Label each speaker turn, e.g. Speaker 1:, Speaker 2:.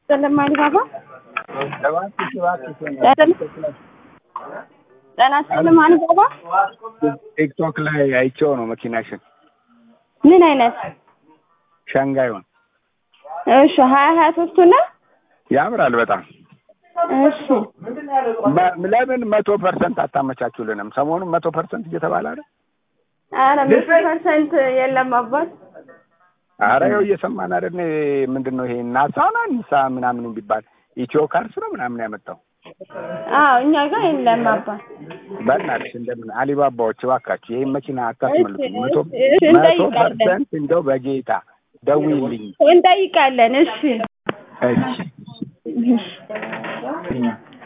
Speaker 1: ስለማን ባባ
Speaker 2: እባክሽ እባክሽ
Speaker 1: ጤና ስለማን ባባ
Speaker 2: ቲክቶክ ላይ አይቼው ነው መኪናሽን
Speaker 1: ምን አይነት
Speaker 2: ሻንጋዩን
Speaker 1: እሺ ሀያ ሀያ ሶስቱ ነው
Speaker 2: ያምራል በጣም
Speaker 1: እሺ
Speaker 2: መ- ለምን መቶ ፐርሰንት አታመቻቹልንም? ሰሞኑን መቶ ፐርሰንት እየተባለ አይደል?
Speaker 1: ኧረ መቶ ፐርሰንት የለም አባት
Speaker 2: ኧረ ይኸው እየሰማን አይደል? ምንድን ነው ይሄ ናሳ ነው ንሳ ምናምን የሚባል ኢትዮ ካርስ ነው ምናምን ያመጣው።
Speaker 1: አዎ እኛ ጋር የለም አባት
Speaker 2: በእናትሽ እንደምን አሊባባዎች እባካችሁ ይህን መኪና አታስመልጡ።
Speaker 1: እሺ፣
Speaker 2: መቶ
Speaker 1: እሺ፣
Speaker 2: መቶ
Speaker 1: እንጠይቃለን።
Speaker 2: ፐርሰንት እንደው በጌታ ደውይልኝ።
Speaker 1: እንጠይቃለን እሺ
Speaker 2: እሺ
Speaker 1: እሺ